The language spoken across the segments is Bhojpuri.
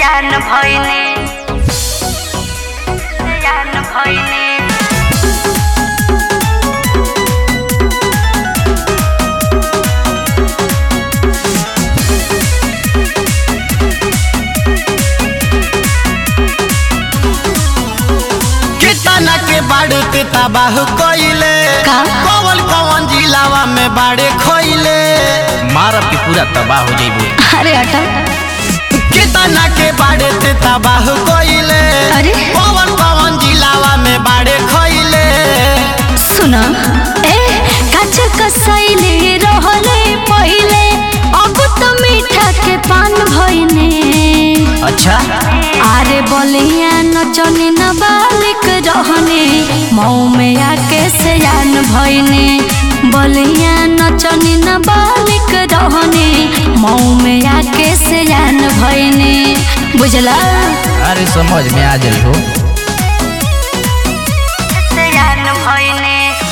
सयान भइनी सयान भइनी कितना के बाड़ते तबाह कइले का? कवन कवन जिलावा में बाड़े खोइले मारब के पूरा तबाह हो जाइबे अरे अटल कितना के बाड़ते तबाह कइले अरे? कवन कवन जिलावा में बाड़े खोइले सुन ए काच कसैले रहले पहिले अब त मीठा के पान भइने अच्छा आरे बलिया नचनी न बालिक रहने मऊ में आके सयान भइने बलिया नचनी न बालिक रहने मऊ में आके सयान भइने बुझला अरे समझ में आ जाई हो सयान भइने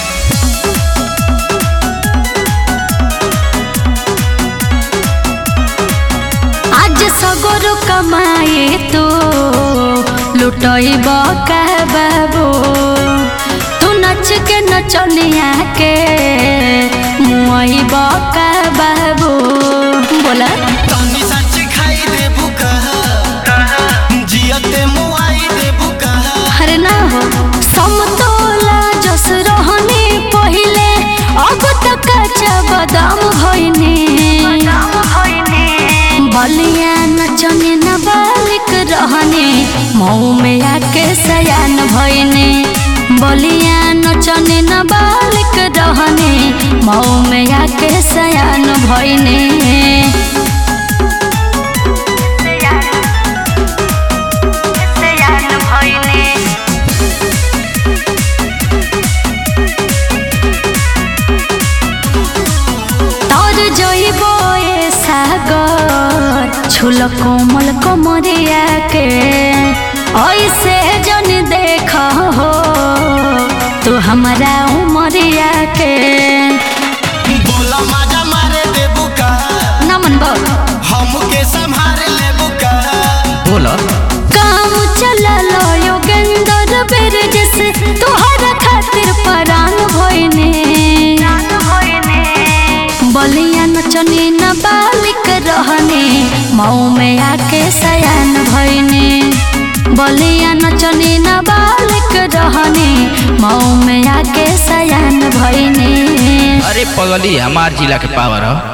आज सगोर कमाए तो लुटैब का बाबू तू नच के नचनिया के मुआइब का बाबू बोला तनी सच खाई दे बुका जियते मुआई दे बुका अरे ना हो समतोला जस रहने पहिले अब तक कच्चा बादाम भइने बलिया नचने न बालिक रहने मऊ में आके सयान भइने बलिया नचने न बालिक रहने मऊ में आके सयान भइने सयान भइने तोर जइबो ए सागर छुल कोमल कमरिया के ऐसे जन देख हो तू हमारा उमरिया के बोला माजा मारे दे बुका नमन बोल हमके संभाल ले बुका बोल काम चललो योगेंद्र बेर जैसे तोहरा खातिर परान भइने बलिया नचने न बालिक रहने मऊ में आके सयान भइने बलिया नचने न बालिक रहने मऊ में आके सयान भइने अरे पगली हमार जिला के पावर ह